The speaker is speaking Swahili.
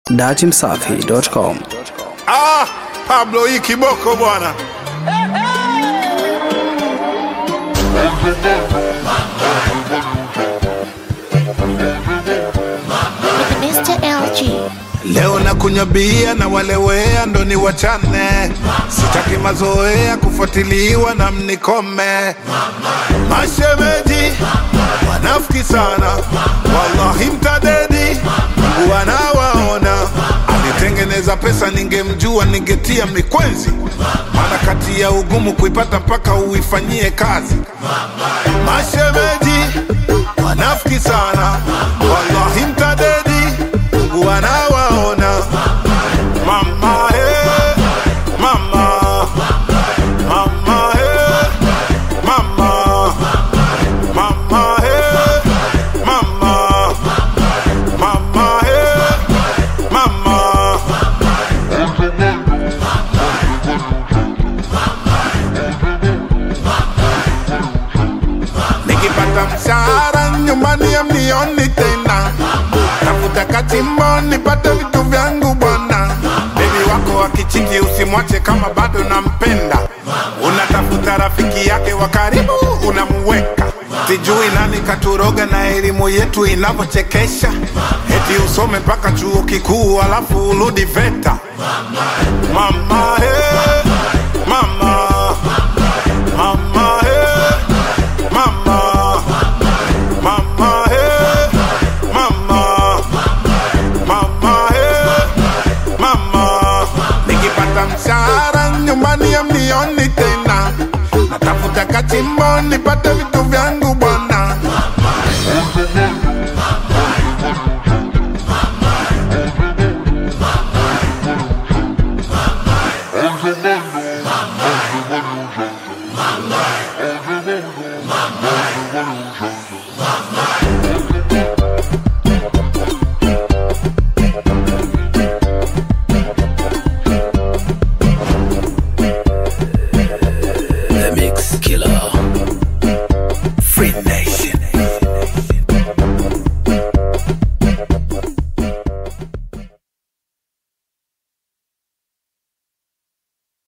datimsafi.com. Ah, Pablo hii kiboko bwana. Mr. LG. Leo na kunywa bia na walewea ndo ni wachane, sitaki mazoea kufuatiliwa na mnikome. Mashemeji wanafiki sana, wallahi mtadedi, Mungu anawaona. Alitengeneza pesa, ningemjua ningetia mikwenzi, maana kati ya ugumu kuipata mpaka uifanyie kazi. Mashemeji wanafiki sana, wallahi mtadedi, Mungu anawaona. Mama eh, mama, mama eh, mama, mama eh, mama, mama eh, mama. Nikipata mshahara nyumbani amnioni tena, tafuta kachimbo nipate vitu vyangu bwana. Bebi wako akichiki usimwache kama bado nampenda, unatafuta rafiki yake wa karibu unamuweka. Sijui nani katuroga na elimu yetu inavyochekesha, eti usome mpaka chuo kikuu alafu urudi VETA. Mama hey, mama Mama, hey, mama, mama, hey, mama, mama, hey, mama. Nikipata mshahara nyumbani amnioni tena, natafuta kachimbo nipate vitu vyangu bwana.